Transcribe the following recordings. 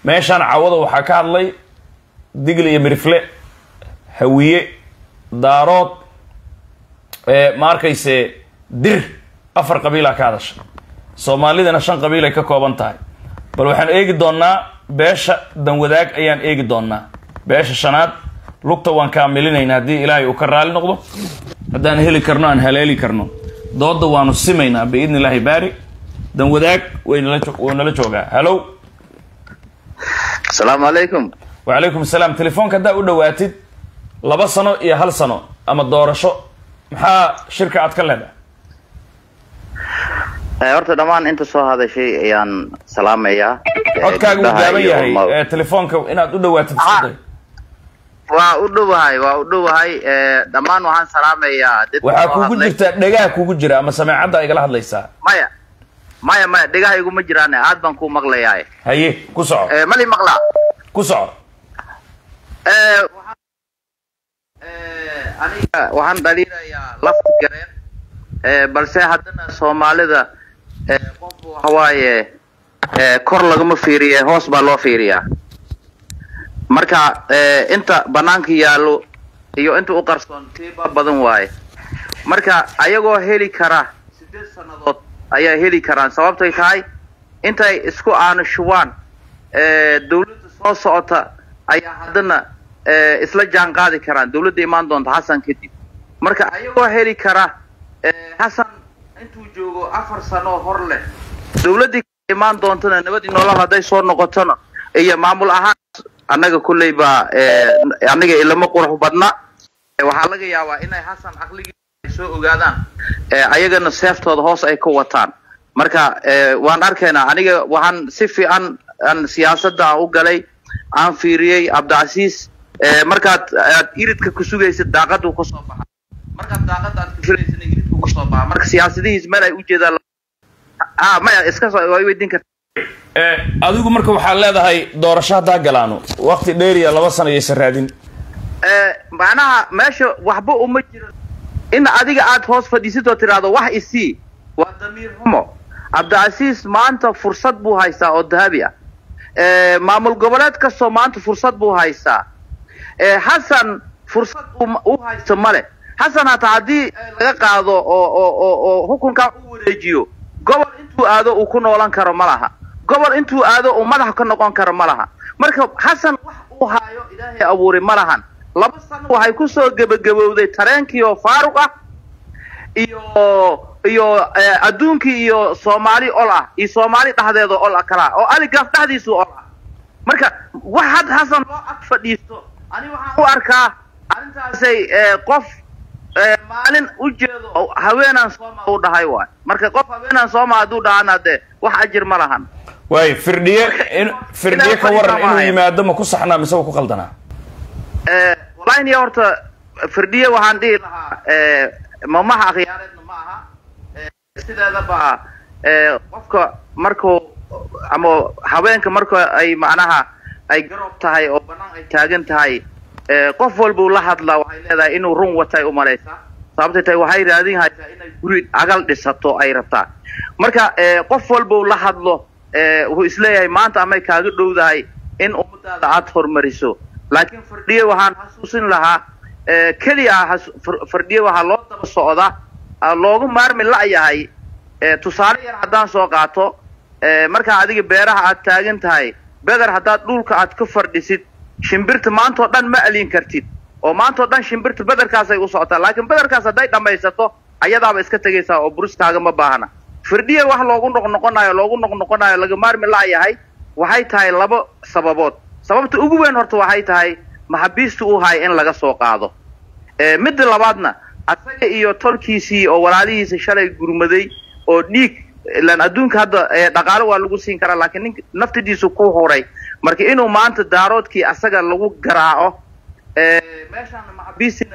meeshaan cawada waxaa ka hadlay digle iyo mirifle hawiye daarood ma arkayse dir afar qabiilaa ka hadasha soomaalidana shan qabiil ay ka kooban tahay bal waxaan eegi doonnaa beesha danwadaag ayaan eegi doonnaa beesha shanaad lugta waan kaamilinayna haddii ilaahay uu ka raali noqdo haddaan heli karno aan haleeli karno dooda waanu simaynaa biidni illaahi baari danwadaag waynala wuu nala joogaa hallow asalaamu calaykum wacalaykum asalaam telefoonka haddaa u dhawaatid laba sano iyo hal sano ama doorasho maxaa shirka aad ka leedahay horta dhammaan inta soo hadashay ayaan salaamayaa codkaaga uu gaaban yahay telefoonka inaad u dhawaatid iskuday waa u dhowahay waa u dhowahay dhammaan waxaan salaamayaa dadka waxaa soo kugu hadlay. jirta dhegaha kugu jira ama sameecadda igala hadlaysaa maya maya maya dhegaha iguma jiraan aad baan ku maqlayaa haye ku soco mali maqlaa ku soco Eh, waxaan- eh, aniga waxaan dhaliilayaa lafta gareen Eh, balse haddana soomaalida eh, qofku waxawaaye eh, kor lagama fiiriye hoos baa loo fiiriyaa marka eh, inta banaanka yaallo iyo inta u qarsoon tiiba badan waaye marka ayagoo heli kara sideed sannadood ayaa heli karaan sababtay tahay intay isku aanushubaan eh, dawladda soo socota ayaa haddana eh, isla jaan qaadi karaan dawladda imaan doonta xasan kadib marka ayagoo heli kara eh, xasan intuu joogo afar sano hor leh dawladdii imaan doontana nabad iyo nolol hadday soo noqotona iyo maamul ahaan annaga kulley baa eh, aniga ilama qurux badna Eh, waxaa laga yaabaa inay xasan caqligii ay soo ogaadaan eh, ayagana seeftooda hoos ay ka wataan marka eh, waan arkaynaa aniga waxaan si fiican aan siyaasadda aan u galay aan fiiriyey cabdicasiis eh, markaad aad iridka ku sugaysid daaqaduu ka soo baxa markaad daaqadda aad ku filaysana iridku ka soo baxa marka siyaasadihiis meel ay ujeedaan ah maya iska soo way weydiin karta Eh, adigu marka waxaad leedahay doorasho haddaa galaano waqti dheeriya laba sano yaysan raadin Eh, macnaha meesha waxba uma jiro in adiga aad hoos fadhiisid oo tidhaahdo wax isii waa damiir xumo cabdicasiis maanta fursad buu haystaa oo dahabi ah Eh, maamul goboleed kastoo maanta fursad buu haystaa Eh, xasan fursad uu- uu haysto male xasan hataa haddii eh, laga qaado oo oo oo oo xukunkaa u wareejiyo gobol intuu aado uu ku noolan karo ma laha gobol intuu aado uu madax ka noqon karo ma laha marka xasan wax uu haayo ilaahay abuuri ma lahan laba sano waxay kusoo gebagabowday tareenkii oo faaruq ah iyo iyo eh, adduunkii iyo soomaali ol ah iyo soomaali dhexdeeda ol ah kala oo aligaaf dhexdiisu ol ah marka wax had xasan loo ag fadhiisto ani waxaan u arkaa arrintaasay eh, qof eh, maalin u jeedo oo haweenaan sooma u dhahay waay marka qof haweenaan sooma hadduu dhahana dee wax ajir ma lahan waayo firdhiye in firdhiye ka waran inuu yimaado ma ku saxnaa mise wa ku qaldanaa Eh, wallahi niya horta firdhiye waxaan dhihi lahaa eh, mamaha akhyaareedna ma aha Eh, sideedaba eh, qofka markuu ama haweenka marka ay macnaha ay garoob tahay oo banaan ay taagan tahay eh, qof walbuu la hadlaa waxay leedahay inuu run watay umalaysaa sababtay tahay waxay raadin haysaa inay guri agal dhisato ay rabtaa marka eh, qof walbuu la hadlo eh, wuxuu isleeyahay maanta amay kaaga dhowdahay in ummadaada aad hormariso laakiin fardhiye waxaan xasuusin lahaa eh, keliya has- far- fardhiye waxaa loo daba socda ah, loogu maarmi la'yahay eh, tusaale yar haddaan soo qaato eh, markaa adiga beeraha aad taagan tahay beder haddaad dhulka aad ka fardhisid shimbirta maantoo dhan ma alin kartid oo maantoo dhan shimbirta bederkaasay u socotaa laakiin bederkaas hadday dhammaysato ayadaaba iska tegaysaa oo buriskaaga ma baahna firdhiye wax loogu noqnoqonayo loogu noqnoqonayo laga maarmi la'yahay waxay tahay laba sababood sababta ugu weyn horta waxay tahay maxabiista uu hay in laga soo qaado Eh, midda labaadna asaga iyo tolkiisii oo walaalihiisa shalay gurmaday oo dhiig ilaan adduunka hadda eh, dhaqaale waa lagu siin karaa laakiin nink naftidiisu ku huray marka inuu maanta daaroodkii asaga lagu garaaco eh, meeshaan maxabiistina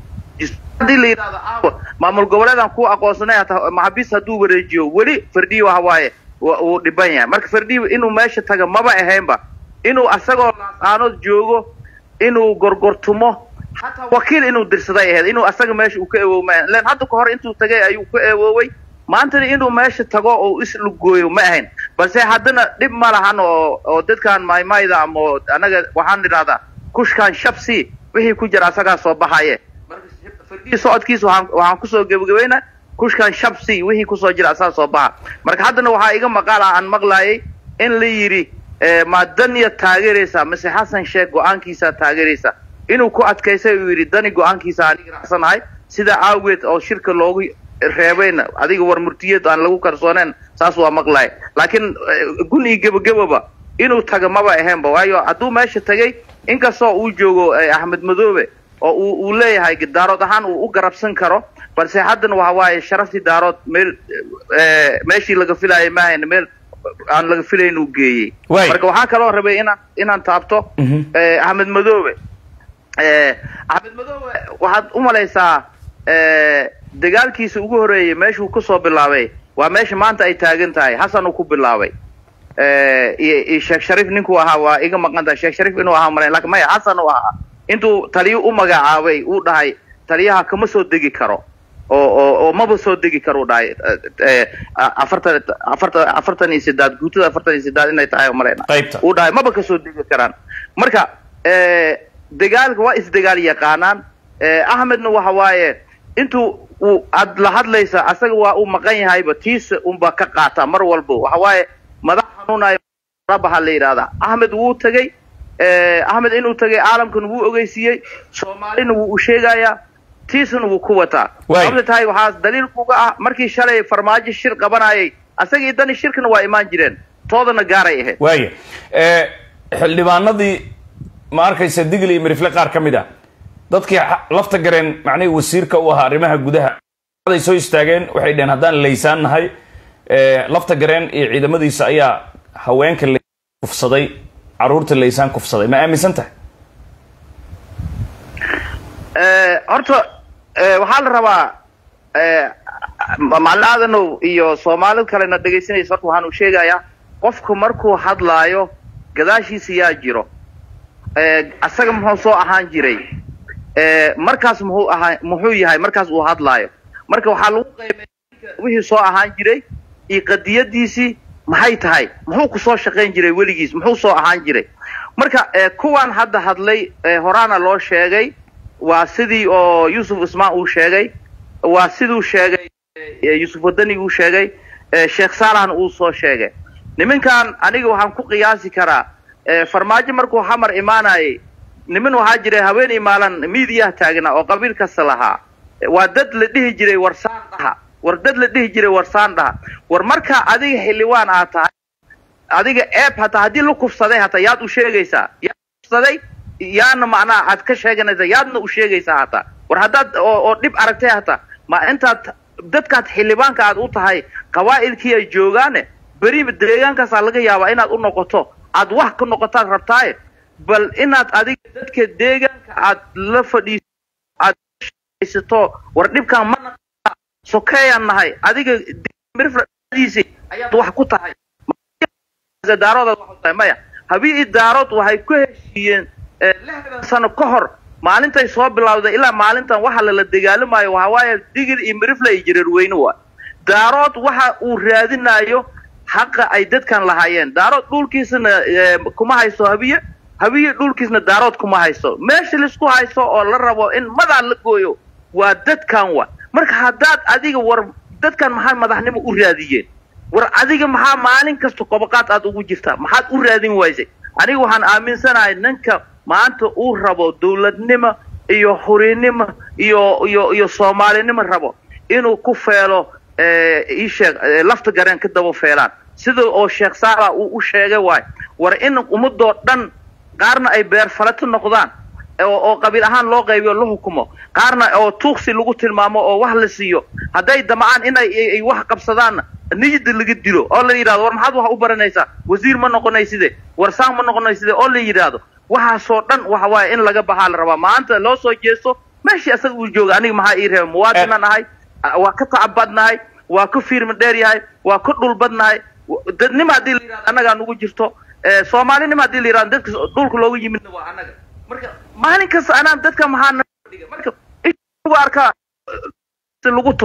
haddii la yidhahdo aawa maamul goboleedan ku aqoonsanay hataa maxabiis hadduu wareejiyo weli firdhiye waxa waaye wa- wuu dhiban yahay marka firdhiye inuu meesha taga maba ahaynba inuu asagoo laas-aanood joogo inuu gorgortumo hataa wakiil inuu dirsaday ahayd inuu asaga meesha uu ka ewoowma len hadda ka hor intuu tagay ayuu ka ewooway maantana inuu meesha tago oo islugooyo ma ahayn balse haddana dhib ma lahan oo oo dadkan maymayda ama anaga waxaan idhahdaa kushkan shabsi wixii ku jira asagaa soo baxaye marka socodkiisa waxaan waxaan kusoo gebagabeynaa kushkan shabsi wixii kusoo jira asagaa soo baxa marka haddana waxaa iga maqaal ah aan maqlaayay in la yidhi ma daniya taageeraysa mise xasan sheekh go-aankiisaa taageeraysa inuu ku adkaysay uu yidhi dani go-aankiisa aniga raacsanahay sidaa awgeed oo shirka loogu reebayna adiga war murtiyeed aan lagu kalsooneen saas waa maqlaya laakiin gun iyo gebageboba inuu taga maba ahaynba waayo hadduu meesha tagay inkastoo uu joogo axmed madoobe oo uu uu leeyahay daarood ahaan uu u garabsan karo balse haddana waxa waaye sharaftii daarood meel meeshii laga filaayay maahayn meel aan laga filayn uu geeyey marka waxaa kaloo rabay inaan inaan taabto axmed madoobe axmed madoobe waxaad u malaysaa dagaalkiisa ugu horreeyey meeshuu kusoo bilaabay waa meesha maanta ay taagan tahay xasan uu ku bilaabay iyo sheekh shariif ninkuu ahaa waa iga maqan tahay sheekh shariif inuu ahaa malayn lakin maya xasan uu ahaa intuu taliyo u magacaabay uu dhahay taliyaha kama soo degi karo oo oo oo maba soo degi karo u dhahay afartan afartan afartan iyo sidaad guutada afartan iyo sidaad inay tahay malayna qaybta uu dhahay maba kasoo degi karaan marka dagaalka waa isdagaal yaqaanaan axmedna waxa waaye intuu uu aad la hadlaysa asaga waa uu maqan yahayba tiisa unba ka qaata mar walba waxa waaye madax xanuunayo rabaha la yidhahdaa axmed wuu tegey axmed inuu tegay caalamkana wuu ogeysiiyey soomaalina wuu u sheegayaa tiisana wuu ku wataa sababta tahay waxaa daliil kuga ah markii shalay farmaajo shir qabanayay asagii dani shirkana waa imaan jireen toodana gaaray ahayd waaya xildhibaanadii ma arkaysa digli iyo mirifle qaar ka mid ah dadkii lafta gareen macnihii wasiirka u ahaa arrimaha gudaha ay soo istaageen waxay dheheen haddaan laysaan nahay lafta gareen iyo ciidamadiisa ayaa haweenka kufsaday caruurta laysaan kufsaday ma aaminsan tahay horta waxaa la rabaa macalin aadanow iyo soomaalid kalena dhegaysanaysa horta waxaan u sheegayaa qofku markuu hadlaayo gadaashiisa yaa jiro asaga muxuu soo ahaan jiray markaas muxuu ahaa muxuu yahay markaas uu hadlaayo marka waxaa lagu qaybay wixii soo ahaan jiray iyo qadiyadiisii maxay tahay muxuu ku soo shaqayn jiray weligiis muxuu soo ahaan jiray marka kuwan hadda hadlay horaana loo sheegay waa sidii oo yuusuf ismaan uu sheegay waa siduu sheegay yuusuf wadani uu sheegay sheekh saalahna uu soo sheegay nimankan aniga waxaan ku qiyaasi karaa farmaajo markuu xamar imaanayay niman waxaa jiray haweeney maalan miidiyaha taagnaa oo qabiil kasta lahaa waa dad la dhihi jiray warsaan dhaha war dad la dhihi jiray warsaan dhaha war markaa adiga xildhibaan aad tahay adiga eeb hataa haddii la kufsaday hataa yaad u sheegaysaa yaad kufsaday yaana macnaha aad ka sheeganaysaa yaadna u sheegaysaa hataa war haddaad oo oo dhib aragtay hataa ma intaad dadkaad xildhibaanka aad u tahay qabaa'ilkii ay joogaane beri deegaankaasaa laga yaabaa inaad u noqoto aad wax ka noqotaad rabtaaye bal inaad adiga dadka deegaanka aad la fadhiiso aad haysato war dhibkaan ma naqaa sokeeyaan nahay adiga mirfadiisi ayaad wax ku tahay daaroodaad wax ku tahay maya habii daarood waxay ku heshiiyeen lixdan sano ka hor maalintay soo bilawday ilaa maalintan waxa lala dagaalamayo waxa waaye digil iyo mirifle iyo jareerweyne waa daarood waxa uu raadinayo xaqa ay dadkan lahaayeen daarood dhulkiisana kuma haysto habiye habiye dhulkiisna daarood kuma haysto meesha laisku haysto oo la rabo in madaa la gooyo waa dadkan wa marka haddaad adiga war dadkan maxaa madaxnimo u raadiyeen war adiga maxaa maalin kasta qobaqaad aad ugu jirtaa maxaad u raadin waysay aniga waxaan aaminsanahay ninka maanta uu rabo dawladnimo iyo hurinnimo iyo iyo iyo soomaalinimo rabo inuu ku feelo iisheeg lafta gareen ka daba feelaan sida oo sheekh saala uu u sheegay waay war in ummadoo dhan qaarna ay beerfalato noqdaan oo qabiil ahaan loo qaybiyo la hukumo qaarna oo tuuksi lagu tilmaamo oo wax la siiyo hadday damcaan inay wax qabsadaanna niyada laga dilo oo la yidhahdo war maxaad wax u baranaysaa wasiir ma noqonayside warsaan ma noqonayside oo la yidhaahdo waxaasoo dhan waxa waaye in laga baxaa la rabaa maanta loo soo jeesto meeshii asaga uu jooga aniga maxaa ii reeba muwaadinan ahay waa ka tacabadnahay waa ka fiirma dheer yahay waa ka dhulbadnahay dadnima haddii la yidhahdo annagaa nugu jirto soomaalinima haddii la yidhahdo dadka dhulka looga yimidna waa annaga marka maalin kasta anaan dadka maxaa naga dhiga marka lagu arkaa lagu tuma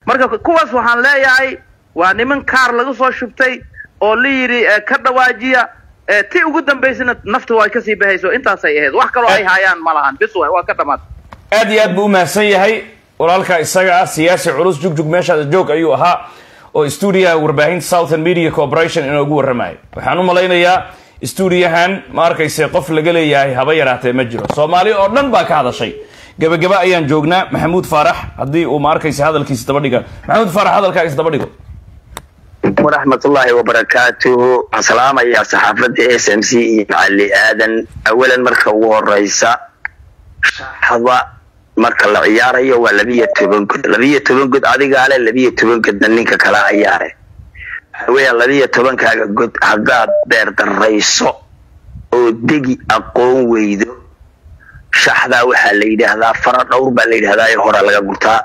marka kuwaas waxaan leeyahay waa niman kaar laga soo shubtay oo la yidhi eh, ka dhawaajiya eh, ti ugu dambaysana nafta waa kasii bahayso intaasay ahayd wax kaloo ay haayaan ma lahan bis waay waa ka dhamaatay aad iyo aad buu u mahadsan yahay walaalka isaga ah siyaasi culus jugjug meeshaada joog ayuu ahaa oo stuudiyaha warbaahinta southern media corporation inoogu warramayo waxaan u malaynayaa stuudiyahan ma arkayse qof laga leeyahay haba yaraatee ma jiro soomaali oo dhan baa ka hadashay gebagaba ayaan joognaa maxamuud faarax haddii uu ma arkayse hadalkiisa daba dhiga maxamuud faarax hadalkaagiisa daba dhigo waraxmatullaahi wabarakaatuhu waxaan salaamayaa saxaafadda s m c iyo macali aadan awalan marka ugu horeysa shaxda marka la ciyaarayo waa labiyo toban god labiyo toban god adigaale labiyo toban godna ninka kala ciyaare waxa weeya labiyo tobankaaga god haddaad beer darayso oo degi aqoon weydo shaxdaa waxaa la yidhaahdaa fara dhowr baa la yidhahdaa ee hore laga gurtaa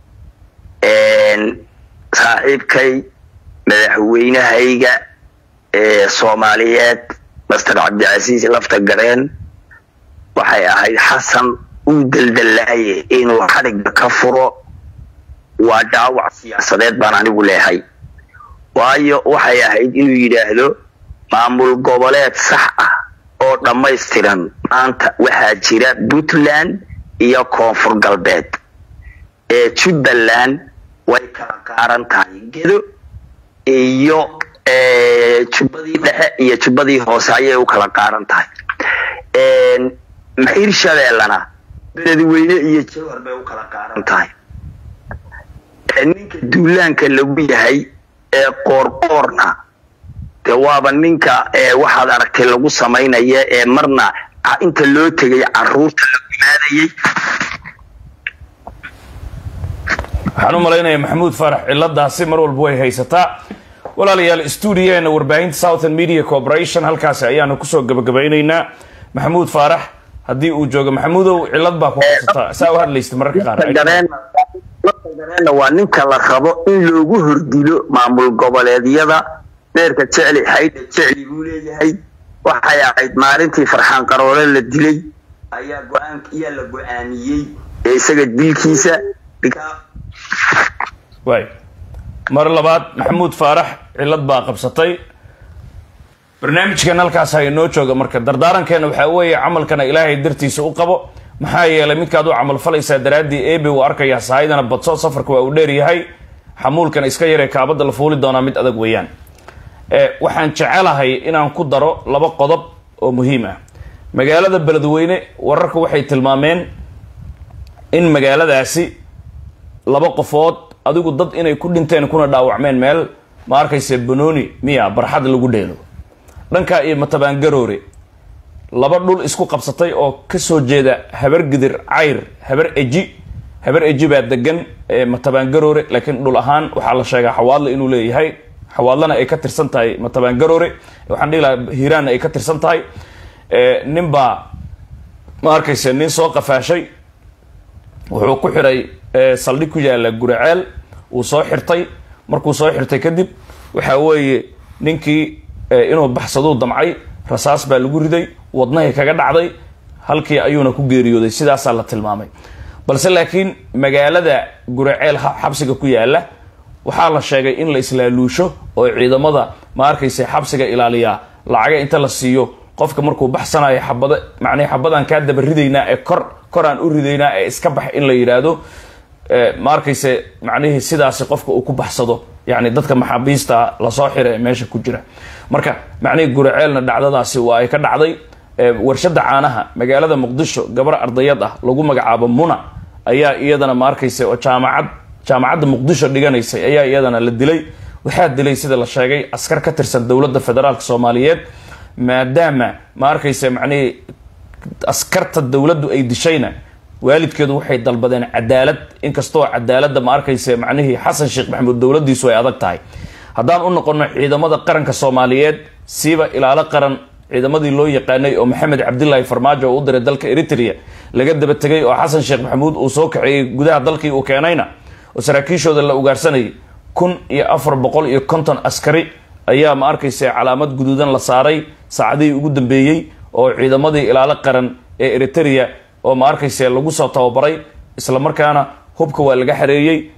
saaxiibkay madaxweynahayga ee soomaaliyeed master cabdicasiis lafta gareen waxay ahayd xasan uu daldallaaye inuu xadhigga ka furo waa dhaawac siyaasadeed baan anigu leehay waayo waxay ahayd inuu yidhaahdo maamul goboleed sax ah oo dhammaystiran maanta waxaa jira puntland iyo koonfur galbeed ee jubbaland way kala qaaran tahay gedo iyo jubbadii dhexe iyo jubbadii hoose ayay u kala qaaran tahay hirshabeellana beledweyne iyo jawhar bay u kala qaaran tahay ninka duulaanka lagu yahay ee qoorqoorna de waaba ninka waxaad aragtay lagu samaynaya ee marna inta loo tegay caruurta la gumaadayay waxaan u malaynayaa maxamuud faarax ciladaasi mar walba way haysataa walaalayaal stuudiyaheena warbaahinta southern media corporation halkaasi ayaanu kusoo gabagabaynaynaa maxamuud faarax haddii uu joogo maxamuudow cilad baa ku haysataa saa u hadlaysta mararka qaar gareenna waa ninka la rabo in loogu hordilo maamul goboleedyada beerka jecli xaydha jecli buu leeyahay waxay ahayd maalintii farxaan qaroole la dilay ayaa go-aan ayaa la go-aamiyey ee isaga dilkiisa waay mar labaad maxamuud faarax cilad baa qabsatay barnaamijkan halkaas ha inoo jooga marka dardaarankeena waxaa weeye camalkana ilaahay dartiisa u qabo maxaa yeelay midkaad u camal falaysaa daraaddii ebe uu arkayaa sahaydana badso safarka waa uu dheer yahay xamuulkana iska yaree kaabadda la fuuli doonaa mid adag weeyaan waxaan jecelahay inaan ku daro laba qodob oo muhiim ah magaalada beledweyne wararka waxay tilmaameen in magaaladaasi laba qofood adigu dad inay ku dhinteen kuna dhaawacmeen meel ma arkayse banooni miya barxad lagu dheelo dhankaa iyo matabaangaroore laba dhul isku qabsatay oo kasoo jeeda habar gidir cayr habar eji habar eji baa degan matabaangaroore laakiin dhul ahaan waxaa la sheegaa xawaadle inuu leeyahay xawaadlana ay ka tirsan tahay matabaangaroore waxaan dhihi lahaa hiiraanna ay ka tirsan tahay nin baa ma arkayse nin soo qafaashay wuxuu ku xiray saldhig ku yaala guraceel wuu soo xirtay markuu soo xirtay kadib waxa weeye ninkii inuu baxsaduu damcay rasaas baa lagu riday wadnahay kaga dhacday halkii ayuuna ku geeriyooday sidaasaa la tilmaamay balse laakiin magaalada guraceel xabsiga ku yaala waxaa la sheegay in la islaaluusho oo ciidamada ma arkaysa xabsiga ilaaliyaa lacaga inta la siiyo qofka markuu baxsanayo xabada macnii xabadaan kaa daba ridaynaa ee kor koraan u ridaynaa ee iska bax in la yidhaahdo ma arkayse macnihii sidaasi qofka uu ku baxsado yani dadka maxaabiista lasoo xira ee meesha ku jira marka macnihii guraceelna dhacdadaasi waa ay ka dhacday warshada caanaha magaalada muqdisho gabar ardayad ah lagu magacaabo muna ayaa iyadana ma arkayse oo jaamacad jaamacadda muqdisho dhiganaysay ayaa iyadana la dilay waxaa dilay sida la sheegay askar ka tirsan dowladda federaalk soomaaliyeed maadaama ma arkayse macnihii askarta dowladdu ay dishayna waalidkeedu waxay dalbadeen cadaalad inkastoo cadaaladda ma arkayse macnihii xasan sheekh maxamuud dowladdiisu ay adag tahay haddaan u noqono ciidamada qaranka soomaaliyeed siiba ilaalo qaran ciidamadii loo yaqaanay oo maxamed cabdilaahi farmaajo oo u diray dalka eritrea laga daba tegay oo xasan sheekh maxamuud uu soo kaxeeyey gudaha dalkii uu keenayna oo saraakiishooda la ugaarsanayay kun iyo afar boqol iyo konton askari ayaa ma arkayse calaamad guduudan la saaray saacadihii ugu dambeeyey oo ciidamadii ilaalo qaran ee eritrea oo ma arkayse lagu soo tababaray islamarkaana hubka waa laga xareeyey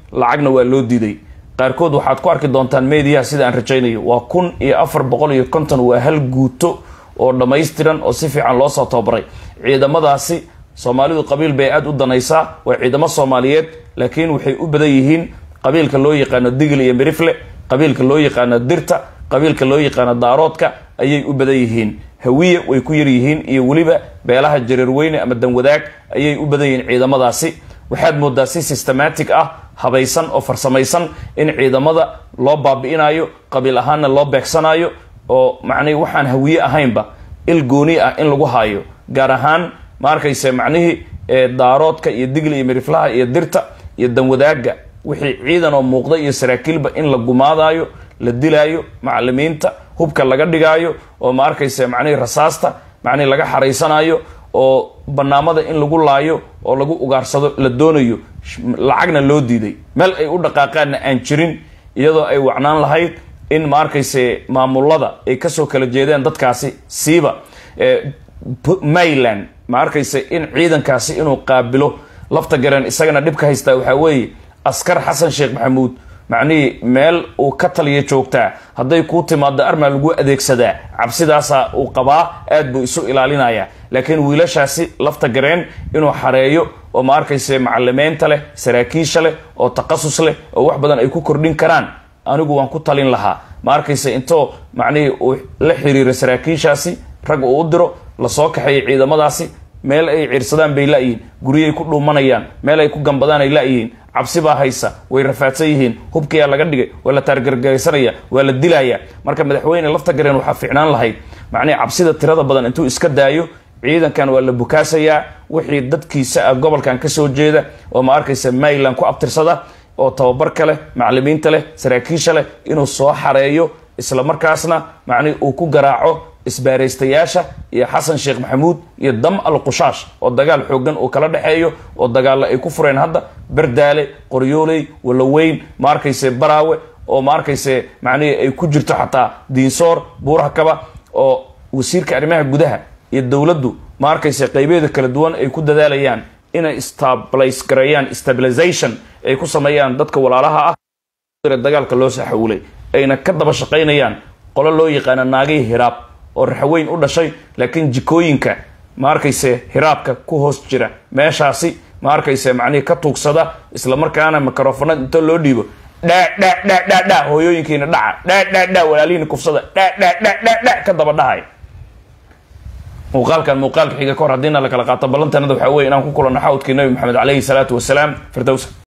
lacagna waa loo diiday qaarkood waxaad ku arki doontaan mediyaha sida aan rajaynayo waa kun iyo afar boqol iyo konton waa hal guuto oo dhammaystiran oo si fiican loosoo tababaray ciidamadaasi soomaalidu qabiil bay aada u danaysaa waa ciidamo soomaaliyeed laakiin waxay u badan yihiin qabiilka loo yaqaano digil iyo mirifle qabiilka loo yaqaano dirta qabiilka loo yaqaano daaroodka ayay u badan yihiin hawiye way ku yar yihiin iyo weliba beelaha jareerweyne ama danwadaag ayay u badan yihiin ciidamadaasi waxaad moodaa si systematic ah habaysan oo farsamaysan in ciidamada loo baabi'inayo qabiil ahaanna loo beegsanayo oo macnihi waxaan hawiye ahaynba il gooni ah in lagu haayo gaar ahaan ma arkayse macnihii daaroodka iyo digli iyo miriflaha iyo dirta iyo danwadaaga wixii ciidan oo muuqda iyo saraakiilba in la gumaadayo la dilaayo macalimiinta hubka laga dhigaayo oo ma arkayse macnihii rasaasta macnihi laga xaraysanayo oo banaamada in lagu laayo oo lagu ugaarsado la doonayo lacagna loo diiday meel ay u dhaqaaqaanna aan jirin iyadoo ay wacnaan lahayd in ma arkayse maamulada ay kasoo kala jeedeen dadkaasi siiba mayland ma arkayse in ciidankaasi inuu qaabilo lafta gareen isagana dhibka haystaa waxaa weeye askar xasan sheekh maxamuud macnihii meel uu ka taliya joogtaa hadday kuu timaado armaa lagu adeegsadaa cabsidaasa uu qabaa aad buu isu ilaalinaya laakiin wiilashaasi lafta gareen inuu xareeyo oo ma arkayse macalimiinta leh saraakiisha leh oo taqasus leh oo wax badan ay ku kordhin karaan anigu waan ku talin lahaa ma arkayse intoo macnihii uu la xiriiro saraakiishaasi rag uu u diro lasoo kaxeeyo ciidamadaasi meel ay ciirsadaan bay la-yihiin guryay ku dhuumanayaan meel ay ku gambadaan ay la-yihiin cabsi baa haysa way rafaadsan yihiin hubkiyaa laga dhigay waa la taargargaraysanaya waa la dilaya marka madaxweyne lafta gareen waxaa fiicnaan lahayd macnihi cabsida tirada badan intuu iska daayo ciidankan waa la bukaasayaa wixii dadkiisa ah gobolkan kasoo jeeda oo ma arkaysa mayland ku abtirsada oo tababarka leh macalimiinta leh saraakiisha leh inuu soo xareeyo isla markaasna macnihi uu ku garaaco isbaaraystayaasha iyo xasan sheekh maxamuud iyo dam al qushaash oo dagaal xoogan uu kala dhexeeyo oo dagaalla ay ku fureen hadda berdaale qoryooley walaweyn ma arkayse baraawe oo ma arkayse macnihii ay ku jirto xataa diinsoor buuraha kaba oo wasiirka arrimaha gudaha iyo dowladdu ma arkayse qaybeeda kala duwan ay ku dadaalayaan inay stabilize gareeyaan stabilization ay ku sameeyaan dadka walaalaha ah dagaalka loo saxawulay ayna ka daba shaqaynayaan qolo loo yaqaana naagihii hiraab oo raxweyn u dhashay laakiin jikooyinka ma arkayse hiraabka ku hoos jira meeshaasi ma arkayse macnihii ka tuugsada islamarkaana microfonad inta loo dhiibo dha dha dha dha dha hooyooyinkiina dhaca dha dha dha walaalihiina kufsada dha dha dha dha dha ka daba dhahay muuqaalkan muuqaalka xiga ka hor haddiina la kala qaato ballantanada waxaa weye inaan ku kulanno xawdkii nabi maxamed caleyhi salaatu wasalaam firdowsa